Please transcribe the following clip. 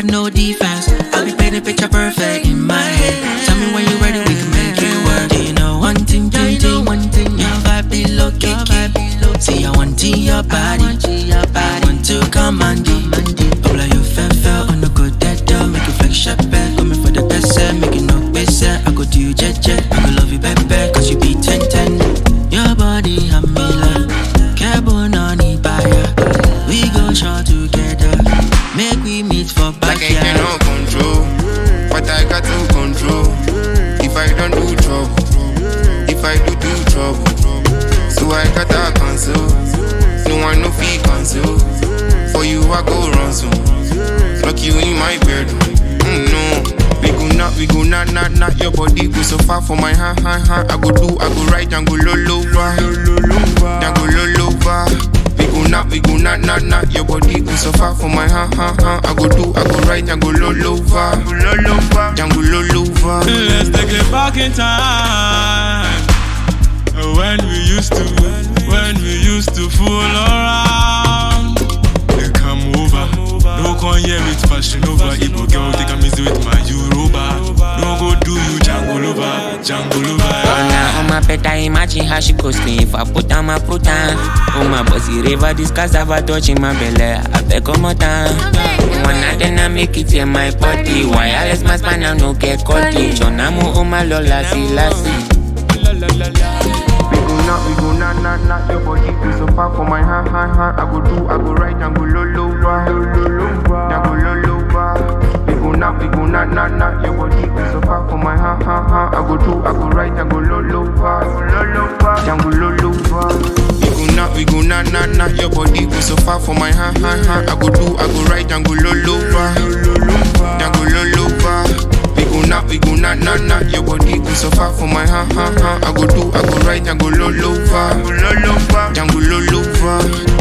no defense. I'll be painting picture perfect in my head. Tell me when you're ready, we can make it work. Do you know one thing, do you know one thing? Your vibe be low key. See, I want to your body. I want to come and do. Hola, you fan fell on the good dead door. Make you flex your back. Coming for the best set. Make you no best set. I go do you jet jet. I go love you back back. Cause you be 10 10. Your body, I'm me like. Carbon on it, We go short together. Make we meet for Like I backyard. cannot control, but I got to control. If I don't do trouble, if I do do trouble, so I gotta cancel. No one no fee cancel. For you I go run so. Lock you in my bed. Mm, no. We go not, we go not, not, not your body go so far for my hand, hand, hand. I go do, I go right, and go low, low, Then go low, low, We go not, we go not, not, not your body go so far for my hand, hand, hand. I go do, I go right, and go low, low, Then go low, low, Let's take it back in time. When we used to, when we used to fool around. They come over. No come here with fashion over. Igbo girl take a easy with my Yoruba. No go do you jungle over, jungle over. Oh, now, oh my better imagine how she go scream if I put on my put on. Oh my bossy river, this cassava touching my belly. I beg one more time. One night then I make it in my body. Wireless my span now no get caught. Jonamu oh my lola see lassie. We go not, we go not, not, not your body go so far for my hand, hand, hand. I go do, I go right, and go low, low, Then go low, low, We go not, we go not, not, not your body go so far for my hand, hand, hand. I go do, I go right, and go low, low, Then go low, low, We go not, we go not, not, not your body go so far for my hand, hand, hand. I go do, I go right, and go low, low, Then go low, low, we go not, we go not, not, not Your body go so far for my hand, hand, hand I go do, I go right, I go low, low, Then go low, low,